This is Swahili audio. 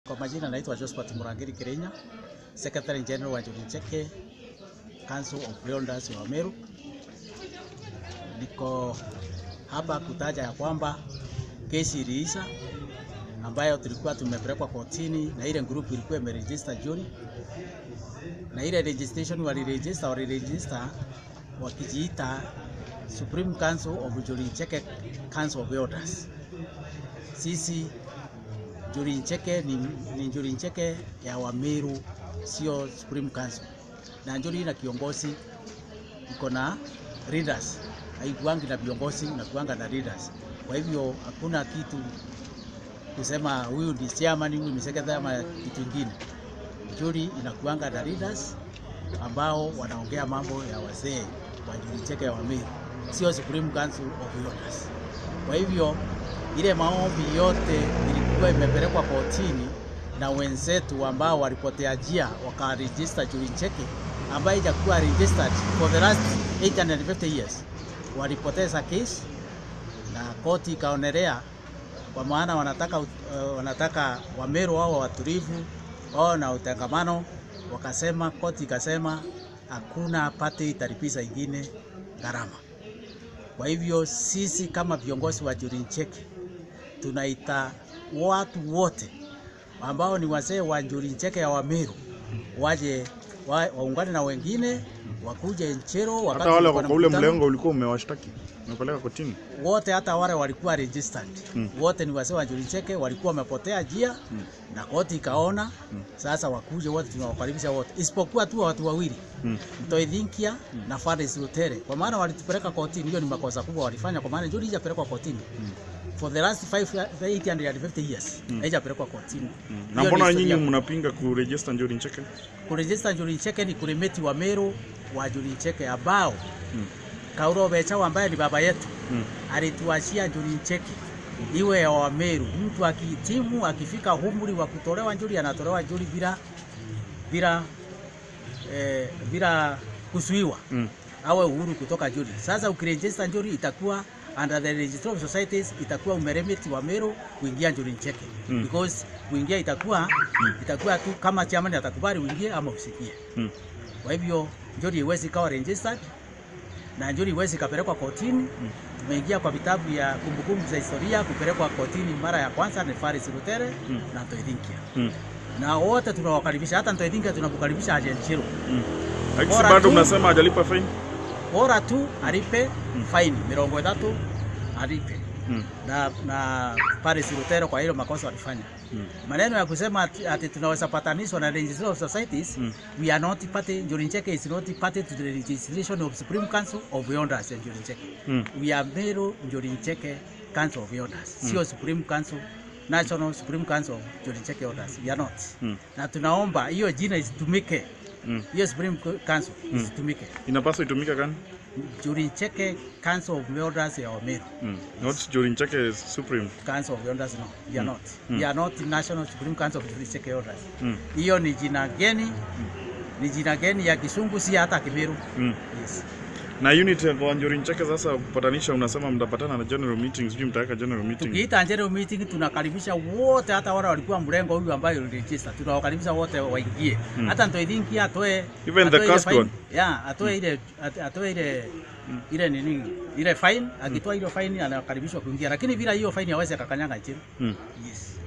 Kwa majina naitwa Josephat Murangiri Kirenya, Secretary General wa Njuri Ncheke Council of Realtors wa Meru. Niko hapa kutaja ya kwamba kesi iliisha ambayo tulikuwa tumepelekwa kotini na ile group ilikuwa imeregister Juni, na ile registration waliregister waliregister wakijiita Supreme Council of Njuri Ncheke Council of Elders. Sisi Njuri Ncheke ni, ni Njuri Ncheke ya Wameru, sio Supreme Council. Na Njuri na kiongozi iko na leaders, haikuangi na viongozi, inakuanga na leaders. Kwa hivyo hakuna kitu kusema huyu ni chairman, huyu ni secretary ama kitu kingine. Njuri inakuanga na leaders ambao wanaongea mambo ya wazee wa Njuri Ncheke ya Wameru, sio Supreme Council of Elders. Kwa hivyo ile maombi yote ilikuwa imepelekwa kotini na wenzetu ambao walipotea njia wakaregister Njuri Ncheke ambayo ijakuwa registered for the last 850 years. Walipoteza kesi na koti ikaonelea, kwa maana wanataka, uh, wanataka Wameru wao watulivu wao na utangamano. Wakasema, koti ikasema hakuna pate italipiza ingine gharama. Kwa hivyo sisi kama viongozi wa Njuri Ncheke tunaita watu wote ambao ni wazee wa Njuri Ncheke ya Wameru waje wa, waungane na wengine wakuje Nchero. wakati Hata wale tulikuwa na kwa ule mkutano, mlengo ulikuwa umewashtaki umepeleka kotini. wote hata wale walikuwa registered Mm. wote ni wazee wa Njuri Ncheke, walikuwa wamepotea njia Mm. na koti ikaona sasa wakuje wote, tunawakaribisha wote isipokuwa tu watu wawili Mm. Mtoithinkia na Faris Lutere, kwa maana walitupeleka kotini. Hiyo ni makosa kubwa walifanya, kwa maana Njuri haijapelekwa kotini for the last 5 850 years haijapelekwa kotini. Na Hiyo mbona ni nyinyi historia. mnapinga kuregister Njuri Ncheke? kurejista Njuri Ncheke ni kurimeti wa Meru wa Njuri Ncheke ambao Mm. Kauro Bechawa ambaye ni baba yetu Mm. alituachia Njuri Ncheke iwe ya Wameru. Mtu akitimu akifika umri wa kutolewa Njuri anatolewa Njuri bila bila eh, bila kusuiwa Mm. awe uhuru kutoka Njuri. Sasa ukirejista Njuri itakuwa under the registry of societies itakuwa umeremeti wa Meru kuingia Njuri Ncheke Mm. because kuingia itakuwa itakuwa tu kama chairman atakubali uingie ama usikie. Mm. Kwa hivyo Njuri iwezi ikawa registered na Njuri iwezi ikapelekwa kotini. Tumeingia kwa vitabu ya kumbukumbu za historia kupelekwa kotini mara ya kwanza ni Faris Lutere Mm. na Ntoithinkia, Mm. na wote tunawakaribisha, hata Ntoithinkia tunakukaribisha aje Nchiro, Mm. Lakini Bora bado tu- mnasema hajalipa fine? bora tu alipe faini mirongo itatu alipe Mm. na, na Paris Lutero kwa hilo makosa walifanya. Mm. Maneno ya kusema ati, ati tunaweza patanishwa na registry of societies Mm. we are not party, Njuri Ncheke is not party to the registration of Supreme Council of Elders ya Njuri Ncheke. Mm. We are Meru Njuri Ncheke Council of Elders, sio Supreme Council National Supreme Council of Njuri Ncheke Elders. We are not. Mm. Na tunaomba hiyo jina isitumike, Mm. hiyo Supreme Council isitumike. Inapaswa itumike gani? Njuri Ncheke Council of Elders ya Wameru. Mm. Not Njuri Ncheke Supreme. Council of Elders no, we are not. We are not National Supreme Council of Njuri Ncheke Elders. Mm. Hiyo ni jina geni, ni jina geni ya Kisungu, si hata Kimeru. Mm. Yes. Na unit kwa Njuri Ncheke sasa kupatanisha, unasema mtapatana na general meeting, sijui mtaweka general meeting. Tukiita general meeting tunakaribisha wote, hata wale walikuwa mrengo huyu ambayo register, tunawakaribisha wote waingie. Hata Ntoithinkia atoe Even the atoe ile cast fine. one? Yeah, atoe ile at- atoe ile ile nini ile fine, akitoa ile fine anakaribishwa kuingia, lakini bila hiyo fine hawezi akakanyaga chini. Mm. Yes.